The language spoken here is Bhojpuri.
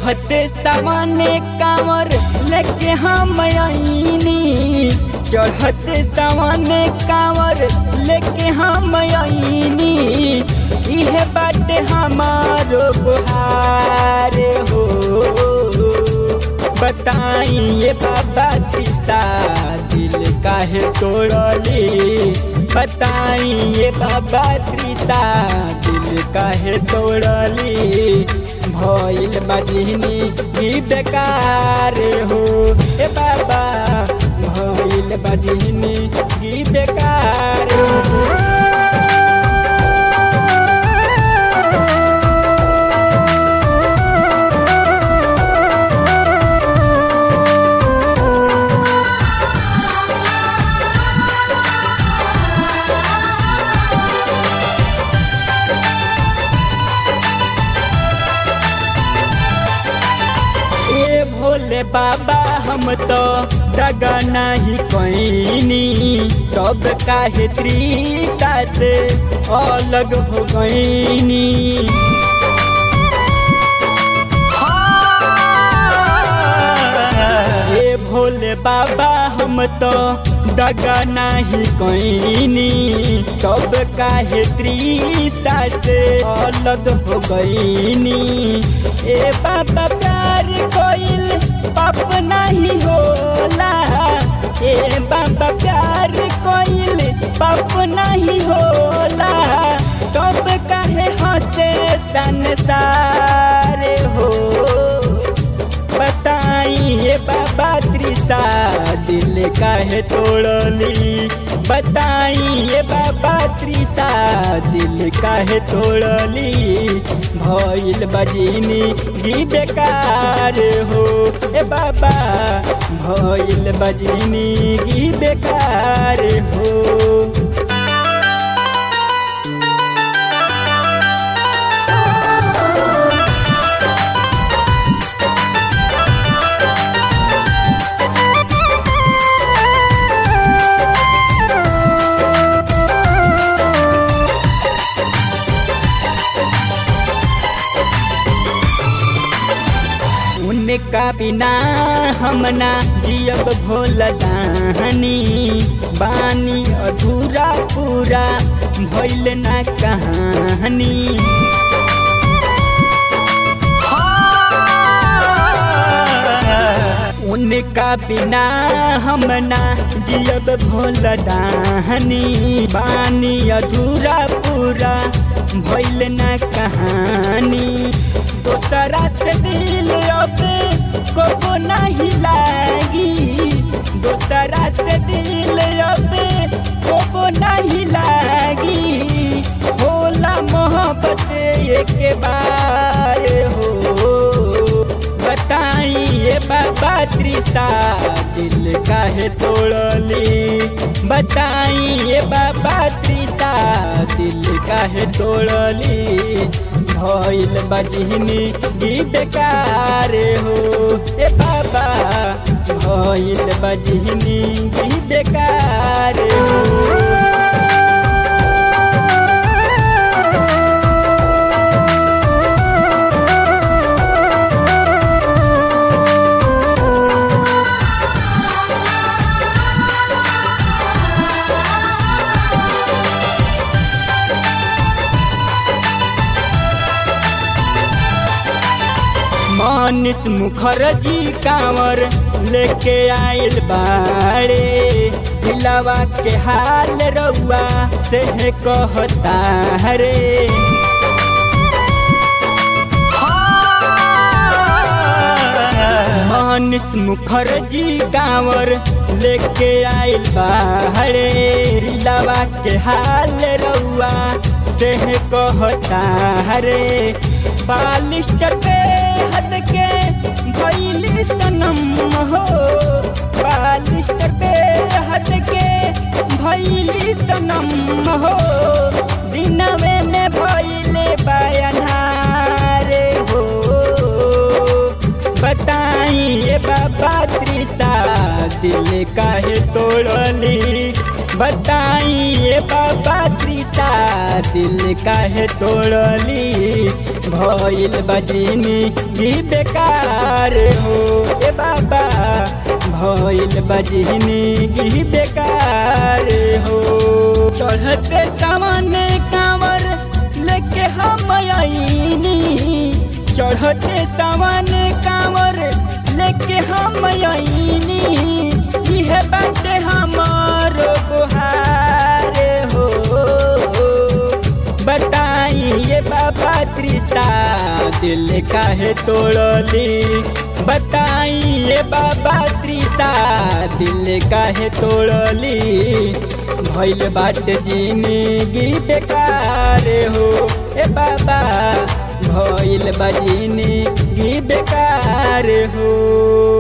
चढ़ते सामने कांवर लेके हम आईनी चढ़ते सामने कांवर लेके हम आईनी इहे बाटे हमारो गुहारे हो बताइए बाबा त्रिसा दिल काहे तोड़ली बताइए बाबा त्रिसा दिल काहे तोड़ली भइल बजनी ही बेकार हो ए बाबा भइल बजनी ही बेकार हो ए भोले बाबा हम तो दगा नहीं कैनी तब काहे त्रिता से अलग हो गईनी ए भोले बाबा हम तो दगा नहीं कैनी तब काहे त्रिता से अलग हो गईनी ए बाबा प्यार कोइल पाप नहीं होला ए बाबा प्यार कोइल पाप नहीं होला तब काहे हंसे संसार हो बताइए बाबा त्रिसा दिल काहे तोड़ली बताइए बाबा त्रिसा दिल काहे तोड़ली भइल बजनी गी बेकार हो ए बाबा भइल बजनी गी बेकार हो उनका बिना हमना जियब भोल दानी बानी अधूरा पूरा भइल ना कहानी उनका बिना हमना जियब भोल दानी बानी अधूरा पूरा भइल ना कहानी दोसरा से दिल अब को नहीं लागी दोसरा से दिल अब को नहीं लागी होला मोहब्बत एक बार हो बताइए बाबा त्रिसा दिल काहे तोड़ली बताइए बाबा त्रिसा दिल काहे तोड़ली भइल बजनी गी बेकार हो ए बाबा भइल बजनी गी बेकार हो मनीष मुखर्जी कांवर लेके आइल बाड़े दिलावा के हाल रउआ से कहता रे मनीष मुखर्जी कांवर लेके आइल बाड़े दिलावा के हाल रउआ से कहता रे बालिस्टर पे हद के भैली सनम हो बालिस्टर पे हद के भैली सनम हो दिनवे में भैले बयनारे हो बताइए बाबा त्रिसा दिल काहे तोड़ली बताइए बाबा त्रिसा दिल काहे तोड़ली भइल बजिनी गी बेकार हो ए बाबा भइल बजिनी गी बेकार हो चढ़ते सामने कांवर लेके हम आईनी चढ़ते सामने कांवर लेके हम आईनी इहे बाटे हमारो गुहार हो बताइए बाबा त्रिसा दिल काहे तोड़ली बताइए बाबा त्रिसा दिल काहे तोड़ली भइल बाट जिंदगी बेकार हो ए बाबा भइल बा जिंदगी बेकार हो